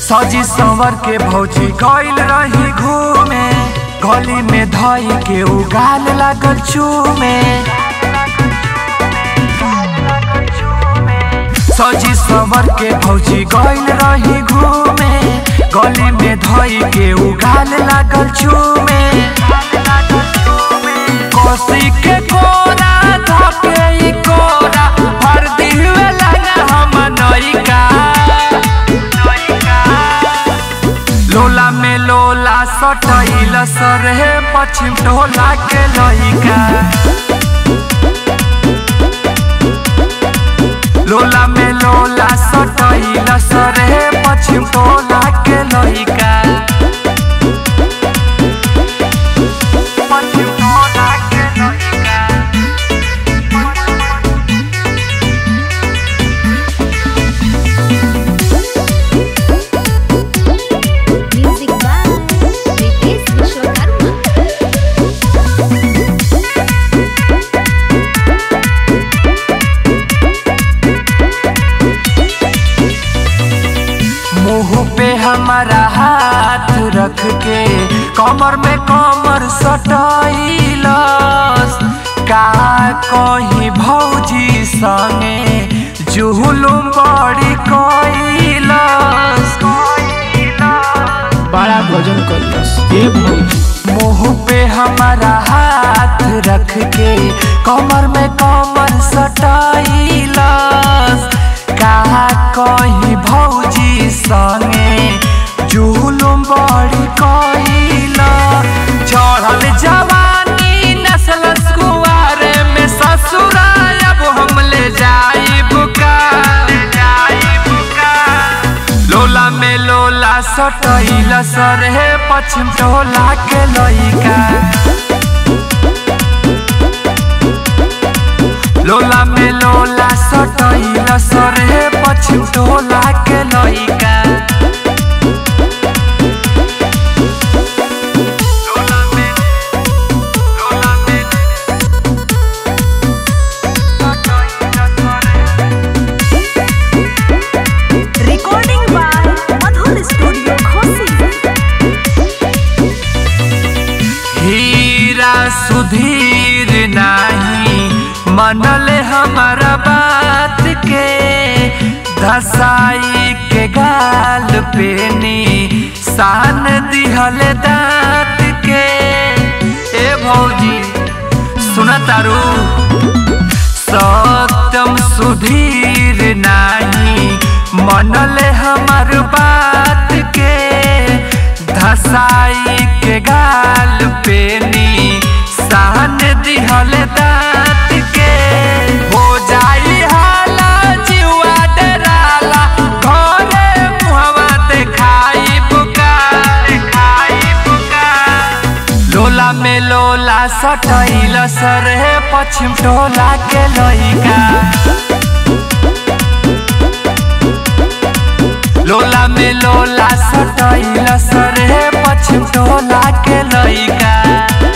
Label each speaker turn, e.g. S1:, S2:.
S1: सजी संवर के भौजी गइल रही घूमे गली में धई के उगाल लागल चूमे सजी संवर के भौजी गइल रही घूमे गली में धई के उगाल लागल चूमे कोसी के कोरा धके ई कोरा भर दिहुए लगा हम नइका लोला में लोला सटैल सरहे पश्चिम टोला के लइका लोला में लोला सटैल सरहे पश्चिम टोला के लइका पश्चिम टोला के लइका
S2: Music by Ritesh Vishwakarma.
S1: मुंह पे हमारा हाथ रख के कमर में कमर सटाइलस का कहीं भौजी संगे जुहुलुम बड़ी कइलस
S3: बड़ा गजन करियस ए भौजी
S1: मुंह पे हमारा हाथ रख के कमर में कमर सटाइलस का कहीं भौजी संगे जुलुम बड़ी कइला चढ़ल जवानी नस्ल कुआरे में ससुराल अब हम ले जाइब का जाइब का लोला में लोला सटैल सरहे पश्चिम टोला के लइका लोला में लोला सटैल सरहे पश्चिम टोला के लइका लोला में लोला में सटैल सरहे
S2: Recording by Madhur Studio, Khosi.
S1: हीरा सुधीर नाही मनले हमारा बात के धसाई के गाल पे नी सान दिहल दांत के ए भौजी सुन तारू सत्यम सुधीर नाही मनले हमार बात के धसाई के गाल पे नी सहन दिहल दांत के हो जाई हाला जीवा डराला घरे मुहवा देखाई बुका देखाई बुका लोला में लोला सटैल सरहे पश्चिम टोला के लइका लोला में लोला सटैल सरहे पश्चिम टोला के लइका